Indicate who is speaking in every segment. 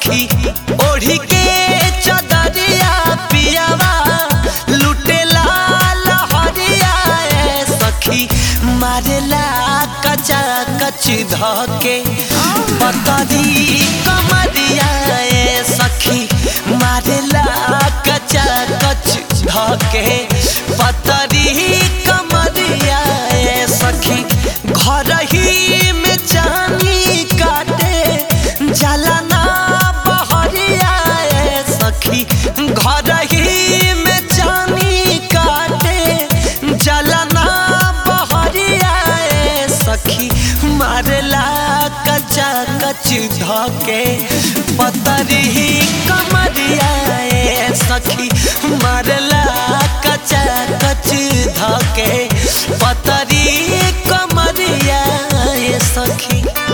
Speaker 1: सखी ओढ़ी के चदरिया पियावा लुटेला लहरिया ए सखी मारेला कचा कच धके पतरी कमरिया ए सखी मारेला कचा कच धके पतरी कमरिया ए सखी घर ही में चानी काटे जलना बहरिया ए सखी घर ही में चानी काटे जलना बहरिया ए सखी मारला कचा कच धके पतरी कमरिया ए सखी मारला कचा कच धके पतरी कमरिया ए सखी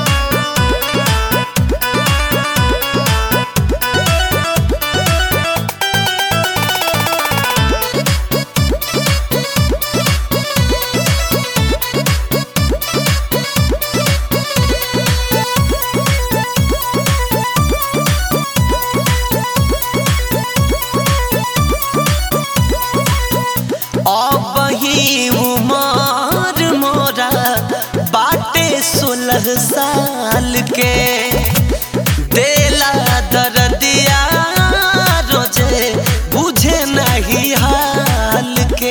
Speaker 1: अब ही उमर मोरा बाटे सोलह साल के देला दर्दिया रोजे बुझे नहीं हाल के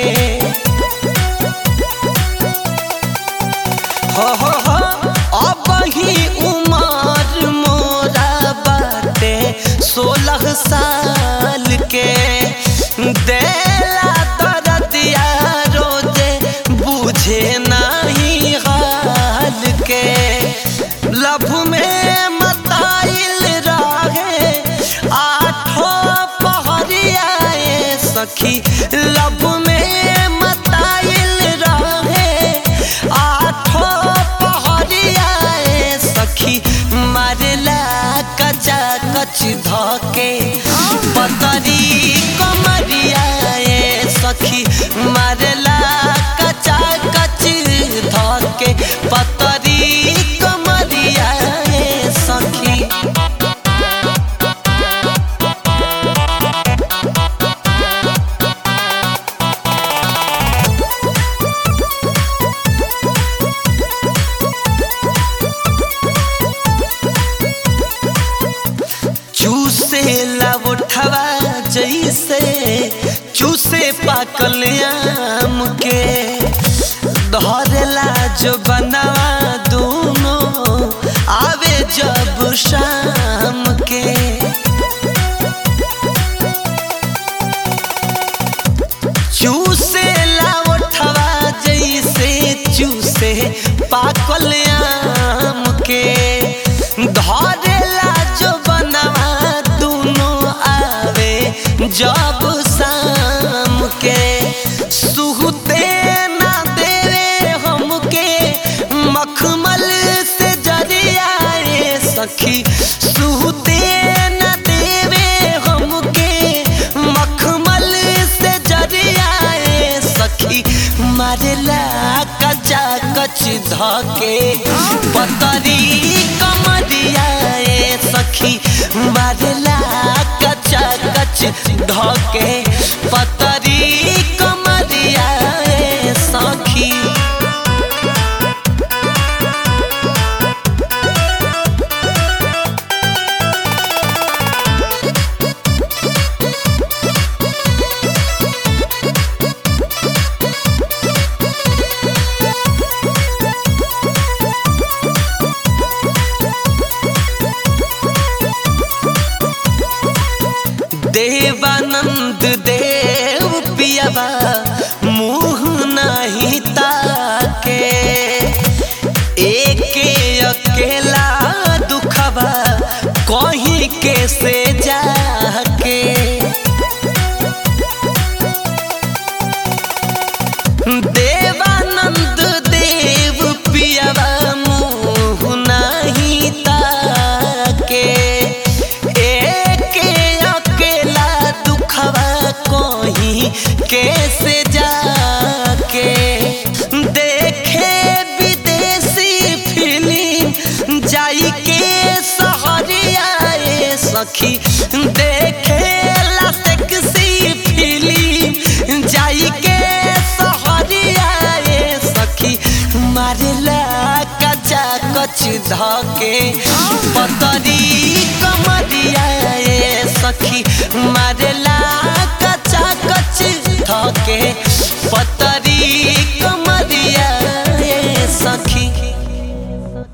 Speaker 1: हो हो हो अब ही उमर मोरा बाटे सोलह साल के देला दर्दिया रोजे बुझे नहीं हाल के लभ में मताइल रहे आठो पहरिया ए सखी लभ में मताइल रहे आठो पहरिया ए सखी मारला कचा कच धके पतरी कमरिया ए सखी मारला कचा कच धके पतरी कमरिया ए सखी चूसे उठवा जैसे चूसे पाकल आम के धरेला जो बनावा दोनों आवे जब शाम के चूसे उठवा जैसे चूसे पाकल आम के धरेला जो बनवा दोनों आवे जब शाम के सुहते ना देवे हमके मखमल से जरिया रे सखी सुहते ना देवे हमके मखमल से जरिया रे सखी मारेला कचा कच धके पतरी कमरिया ए सखी मारेला कचा कच धके पतरी कमरिया ए सखी देवानंद देव पियावा मुँह नहीं ताके एके अकेला दुखवा कहीं के से जाके देवानंद देव पियावा मुँह नहीं ताके एके अकेला दुखवा कहीं कैसे जाके देखे विदेशी फिल्म जाई के सहरिया ए सखी देखेला सेक्सी फिल्म जाई के सहरिया ए सखी मारेला कचा कच धके पतरी